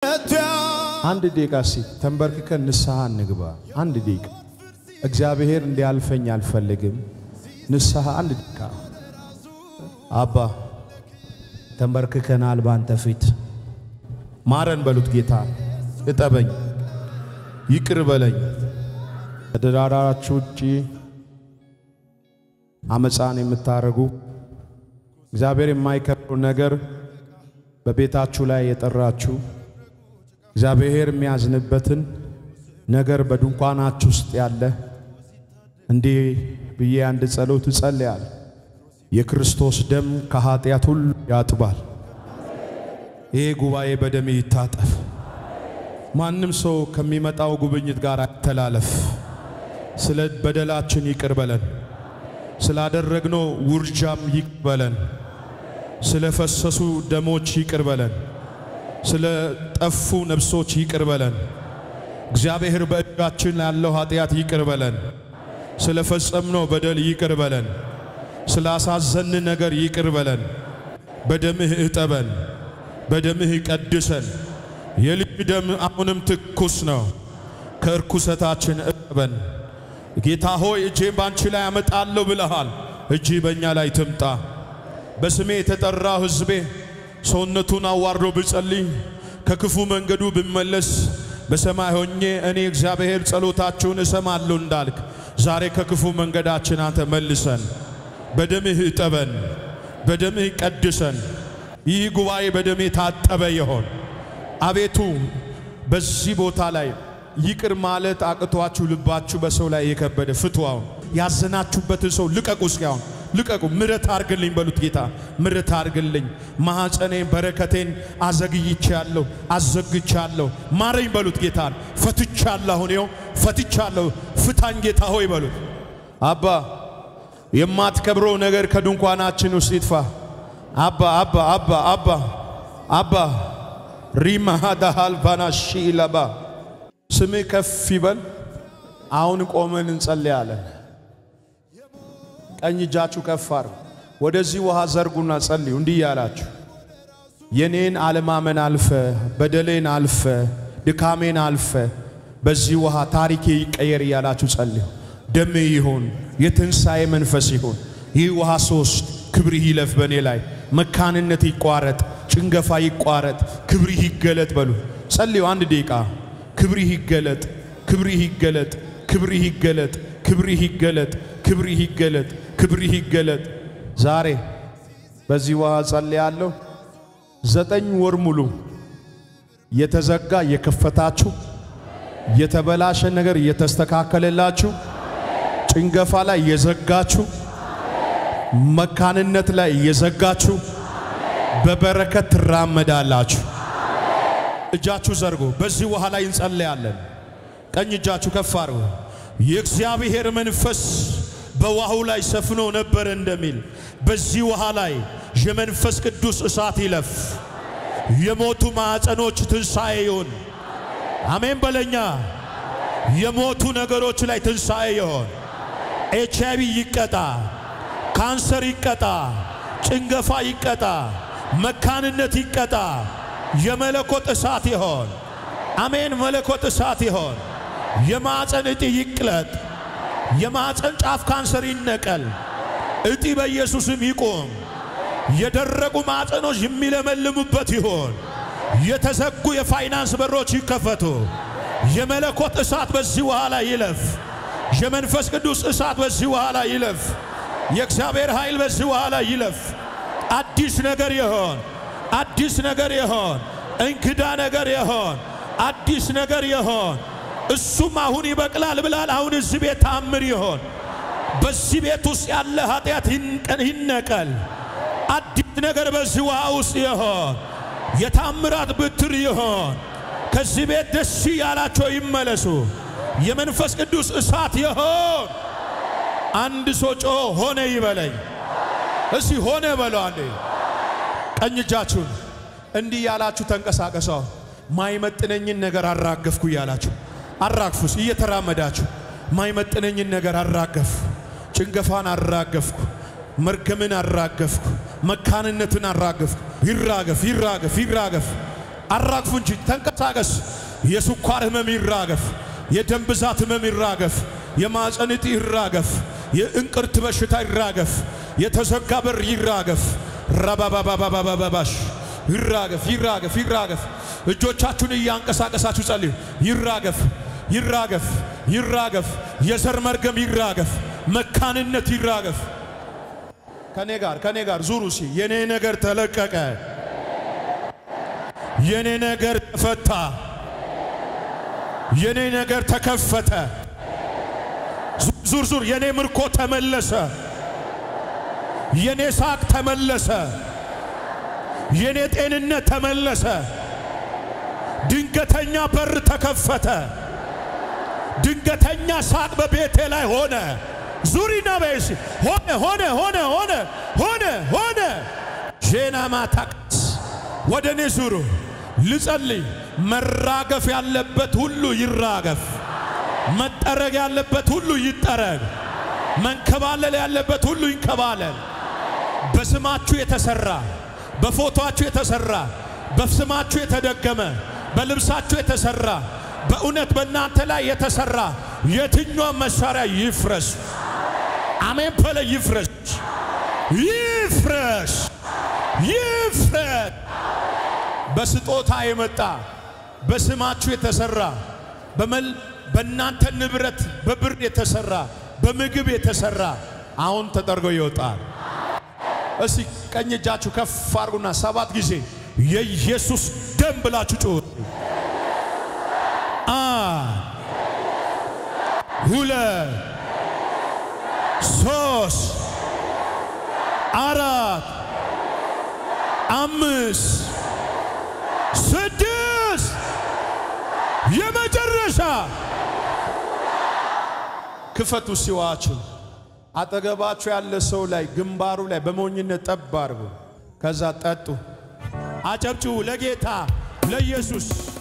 ከቶ አንድ ደቂቃ ሲ ተንበርክከን ንስሐ እንግባ። አንድ ደቂቃ እግዚአብሔር እንዲያልፈኝ አልፈልግም። ንስሐ አንድ ደቂቃ አባ ተንበርክከናል ባንተ ፊት ማረን በሉት። ጌታ እጠበኝ፣ ይቅር በለኝ። ከትዳራችሁ ውጪ አመፃን የምታረጉ እግዚአብሔር የማይከብሩ ነገር በቤታችሁ ላይ የጠራችሁ እግዚአብሔር የሚያዝንበትን ነገር በድንኳናችሁ ውስጥ ያለ እንዲህ ብዬ አንድ ጸሎት እጸልያል። የክርስቶስ ደም ከኃጢአት ሁሉ ያጥባል። ይሄ ጉባኤ በደም ይታጠፍ። ማንም ሰው ከሚመጣው ጉብኝት ጋር አይተላለፍ። ስለ በደላችን ይቅር በለን። ስላደረግነው ውርጃም ይቅር በለን። ስለ ፈሰሱ ደሞች ይቅር በለን። ስለ ጠፉ ነፍሶች ይቅር በለን። እግዚአብሔር በእጃችን ያለው ኃጢአት ይቅር በለን። ስለ ፈጸምነው በደል ይቅር በለን። ስላሳዘን ነገር ይቅር በለን። በደምህ እጠበን፣ በደምህ ቀድሰን። የልጅ ደም አሁንም ትኩስ ነው። ከእርኩሰታችን እጠበን። ጌታ ሆይ እጄን ባንቺ ላይ አመጣለሁ ብለሃል። እጅ በእኛ ላይ ትምጣ። በስሜ የተጠራው ሕዝቤ ሰውነቱን አዋርዶ ብጸልይ ከክፉ መንገዱ ብመለስ በሰማይ ሆኜ እኔ እግዚአብሔር ጸሎታችሁን እሰማለሁ እንዳልክ ዛሬ ከክፉ መንገዳችን አንተ መልሰን፣ በደምህ እጠበን፣ በደምህ ቀድሰን። ይህ ጉባኤ በደሜ ታጠበ ይሆን። አቤቱ በዚህ ቦታ ላይ ይቅር ማለት አቅቷችሁ ልባችሁ በሰው ላይ የከበደ ፍትዋውን ያዘናችሁበትን ሰው ልቀቁ። እስኪያውን ልቀቁ። ምረት አርግልኝ በሉት። ጌታ ምረት አርግልኝ። ማኅፀኔን በረከቴን አዘግይቻለሁ፣ አዘግቻለሁ። ማረኝ በሉት። ጌታን ፈትቻለሁ። አሁን ይኸው ፈትቻለሁ። ፍታኝ ጌታ ሆይ በሉት። አባ የማትከብረው ነገር ከድንኳናችን ውስጥ ይጥፋ። አባ አባ አባ አባ አባ ሪማሃዳሃል ባናሺ ለባ ስምህ ከፍ ይበል። አሁን ቆመን እንጸልያለን። ቀኝ እጃችሁ ከፍ አድርጉ። ወደዚህ ውሃ ዘርጉና ጸልዩ። እንዲህ ያላችሁ የኔን አለማመን አልፈ፣ በደሌን አልፈ፣ ድካሜን አልፈ፣ በዚህ ውሃ ታሪኬ ይቀየር እያላችሁ ጸልዩ። ደሜ ይሁን፣ የትንሣኤ መንፈስ ይሁን። ይህ ውሃ ሶስት ክብርህ ይለፍ በእኔ ላይ፣ መካንነት ይቋረጥ፣ ጭንገፋ ይቋረጥ፣ ክብርህ ይገለጥ በሉ። ጸልዩ አንድ ደቂቃ። ክብርህ ይገለጥ፣ ክብርህ ይገለጥ፣ ክብርህ ይገለጥ፣ ክብርህ ይገለጥ፣ ክብርህ ይገለጥ፣ ክብርህ ይገለጥ። ዛሬ በዚህ ውሃ ጸልያለሁ። ዘጠኝ ወር ሙሉ የተዘጋ የከፈታችሁ፣ የተበላሸ ነገር እየተስተካከለላችሁ፣ ጭንገፋ ላይ የዘጋችሁ፣ መካንነት ላይ እየዘጋችሁ በበረከት ትራመዳላችሁ። እጃችሁ ዘርጎ በዚህ ውሃ ላይ እንጸለያለን። ቀኝ እጃችሁ ከፍ አድርጉ። የእግዚአብሔር መንፈስ በውሃው ላይ ሰፍኖ ነበር እንደሚል በዚህ ውሃ ላይ የመንፈስ ቅዱስ እሳት ይለፍ። የሞቱ ማዕፀኖች ትንሣኤ ይሁን። አሜን በለኛ። የሞቱ ነገሮች ላይ ትንሣኤ ይሆን። ኤች አይቪ ይቀጣ፣ ካንሰር ይቀጣ፣ ጭንገፋ ይቀጣ፣ መካንነት ይቀጣ። የመለኮት እሳት ይሆን። አሜን። መለኮት እሳት ይሆን። የማዕፀን እጢ ይቅለጥ። የማዕፀን ጫፍ ካንሰር ይነቀል። እጢ በኢየሱስም ይቁም። የደረቁ ማዕፀኖች የሚለመልሙበት ይሆን። የተዘጉ የፋይናንስ በሮች ይከፈቱ። የመለኮት እሳት በዚህ ውሃ ላይ ይለፍ። የመንፈስ ቅዱስ እሳት በዚህ ውሃ ላይ ይለፍ። የእግዚአብሔር ኃይል በዚህ ውሃ ላይ ይለፍ። አዲስ ነገር ይሆን። አዲስ ነገር ይሆን። እንግዳ ነገር ይሆን። አዲስ ነገር ይሆን። እሱም አሁን ይበቅላል ብላል። አሁን እዚህ ቤት ታምር ይሆን። በዚህ ቤት ውስጥ ያለ ኃጢአት ይነቀል። አዲስ ነገር በዚህ ውሃ ውስጥ ይሆን። የታምራት ብትር ይሆን። ከዚህ ቤት ደስ ያላቸው ይመለሱ። የመንፈስ ቅዱስ እሳት ይሆን። አንድ ሰው ጮ ሆነ ይበለኝ። እስቲ ሆነ በለው አንዴ። ቀኝ እጃችሁን እንዲህ ያላችሁ ተንቀሳቀሰው። ማይመጥነኝን ነገር አራገፍኩ እያላችሁ አራግፉስ። እየተራመዳችሁ ማይመጥነኝን ነገር አራገፍ። ጭንገፋን አራገፍኩ፣ መርገምን አራገፍኩ፣ መካንነትን አራገፍኩ። ይራገፍ፣ ይራገፍ፣ ይራገፍ። አራግፉ እንጂ ተንቀሳቀስ። የስኳር ህመም ይራገፍ፣ የደም ብዛት ህመም ይራገፍ፣ የማፀን እጢ ይራገፍ፣ የእንቅርት በሽታ ይራገፍ፣ የተዘጋ በር ይራገፍ። ረባባባባባባሽ ይራገፍ፣ ይራገፍ፣ ይራገፍ። እጆቻችሁን እያንቀሳቀሳችሁ ጸልዩ። ይራገፍ፣ ይራገፍ፣ ይራገፍ። የዘር መርገም ይራገፍ፣ መካንነት ይራገፍ። ከኔ ጋር ከኔ ጋር ዙሩ ሲ የኔ ነገር ተለቀቀ፣ የኔ ነገር ተፈታ፣ የኔ ነገር ተከፈተ። ዙር ዙር የኔ ምርኮ ተመለሰ፣ የኔ ሳቅ ተመለሰ፣ የኔ ጤንነት ተመለሰ። ድንገተኛ በር ተከፈተ። ድንገተኛ ሳቅ በቤቴ ላይ ሆነ። ዙሪና በይሲ ሆነ ሆነ ሆነ ሆነ ሆነ ሆነ ጄና ማታቅስ ወደ እኔ ዙሩ ልጸልይ። መራገፍ ያለበት ሁሉ ይራገፍ። መጠረግ ያለበት ሁሉ ይጠረግ። መንከባለል ያለበት ሁሉ ይንከባለል። በስማችሁ የተሰራ በፎቶአችሁ የተሰራ በስማችሁ የተደገመ በልብሳችሁ የተሰራ በእውነት በእናንተ ላይ የተሰራ የትኛው መሳሪያ ይፍረስ። አሜን በለ ይፍረስ፣ ይፍረስ፣ ይፍረስ። በስጦታ የመጣ በስማችሁ የተሰራ በመል በእናንተ ንብረት በብር የተሰራ በምግብ የተሰራ አሁን ተጠርጎ ይወጣል። እስቲ ቀኝ እጃችሁ ከፍ አድርጉና ሰባት ጊዜ የኢየሱስ ደም ብላችሁ ጩሁ። አንድ ሁለት ሶስት አራት አምስት ስድስት የመጨረሻ ክፈቱ ሲዋችሁ አጠገባችሁ ያለ ሰው ላይ ግንባሩ ላይ በሞኝነት ጠብ አድርጉ። ከዛ ጠጡ። አጨብጭቡ ለጌታ ለኢየሱስ